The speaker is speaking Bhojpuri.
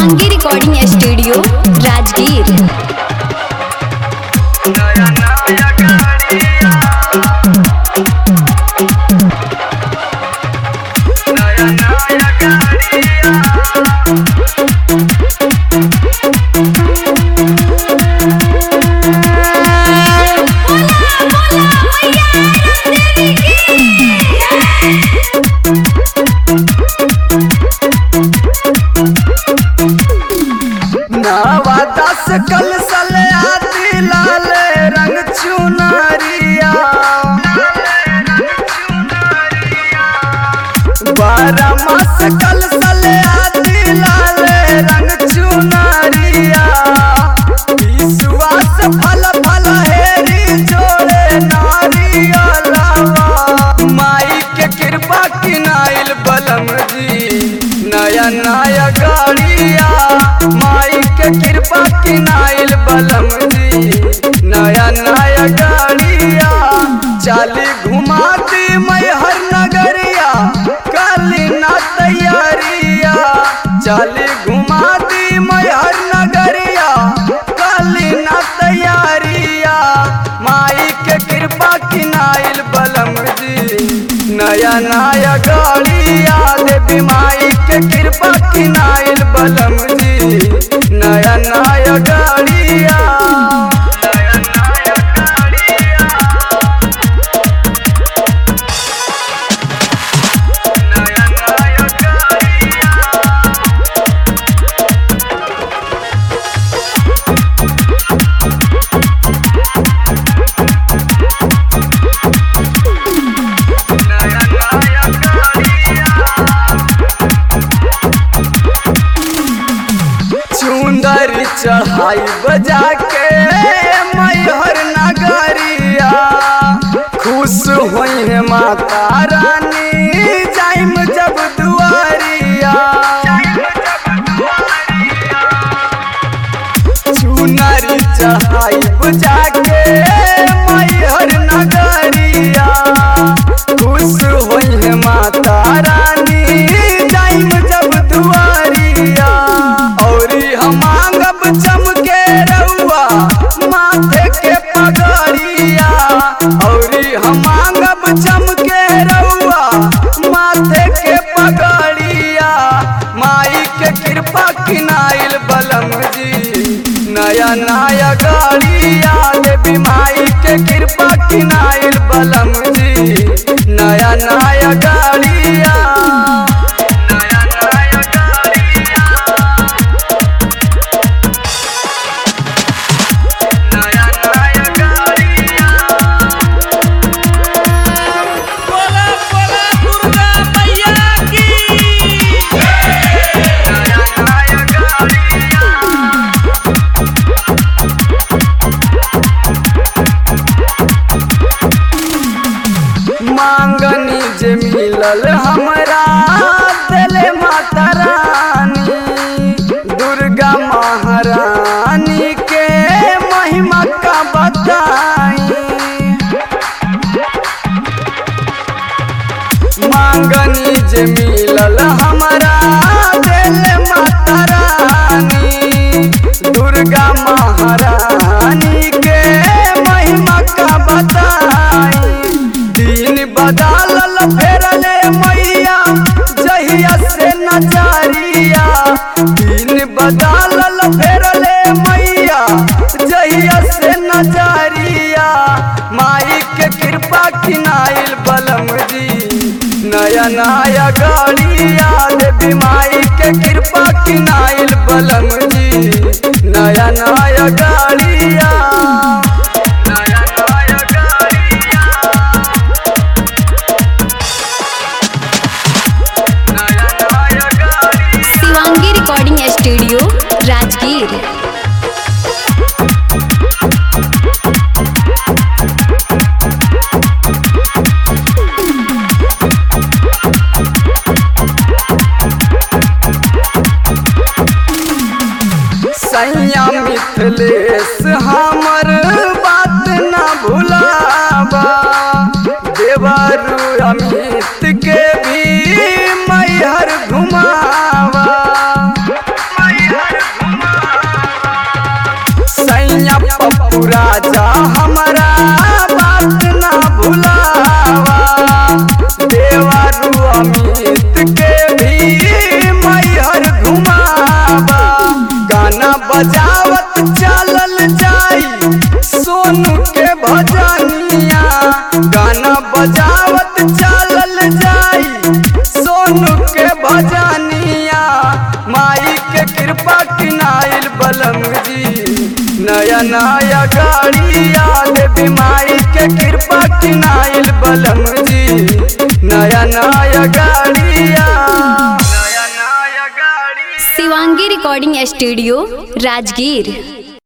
शिवांगी रिकॉर्डिंग स्टूडियो राजगीर नवा दस कल सले आती लाल रंग चुनरिया बारह मास कल सले आती लाल रंग चुनरिया विश्वास फल फल हेरी जोड़े नारियलवा माई के कृपा किनाइल बलम जी नया नया गाड़िया माई के कृपा किनाइल बलम जी नया नया गाड़िया चाली घुमाती मैं हर नगरिया काली ना तैयारिया चाली घुमाती मैं हर नगरिया काली ना तैयारिया माई के कृपा किनाइल बलम जी नया नया गाड़िया देवी माई के कृपा किनाइल बलम जी नया नया गाड़िया नया नया गाड़िया नया नया गाड़िया नया नया चुंदर चढ़ाई बजा के मैहर नगरिया खुश हुई है माता रानी जाइम जब दुआरिया चुनरी चढ़ाई बजा के मैहर नगरिया खुश हुई है माता रानी जाइम जब दुआरिया औरी हम मांगब चमके रउआ माथे के पगड़िया औरी हम मांगब चमके रउआ माथे के पगड़िया माई के कृपा किनाइल बलम जी नया नया गाड़िया देवी माई के कृपा किनाइल बलम जी नया नया गाड़िया नया नया गाड़िया नया नया गाड़िया बोला बोला दुर्गा मैया की नया नया गाड़िया मांगनी जे मिलल हमरा दिले माता रानी दुर्गा महारानी के महिमा का बताई मांगनी जे मिलल हमरा दिल माता रानी दुर्गा महारानी के महिमा का बताई दिन बदलल फेरले मैया जहिया से नजरिया दिन बदलल फेरले मैया जहिया से नजरिया माई के कृपा किनाइल बलम जी नया नया गाड़िया देवी माई के कृपा किनाइल बलम जी नया नया गाड़िया नया नया गाड़िया नया नया गाड़िया शिवांगी रिकॉर्डिंग स्टूडियो राजगीर सैया मिथिलेश हमर बात न भुलाबा देवरु अमित के भी मैहर घुमावा तू राजा हमारा बात ना भुलावा देवारू अमित के भी मैहर घुमावा गाना बजावत चलल जाई सोनू के भजनिया गाना बजावत चलल जाई सोनू के भजनिया माई के कृपा किनाइल बलम जी नया नया गाड़िया देवी माई के कृपा किनाइल बलम जी नया नया गाड़िया नया नया गाड़ी शिवांगी रिकॉर्डिंग स्टूडियो राजगीर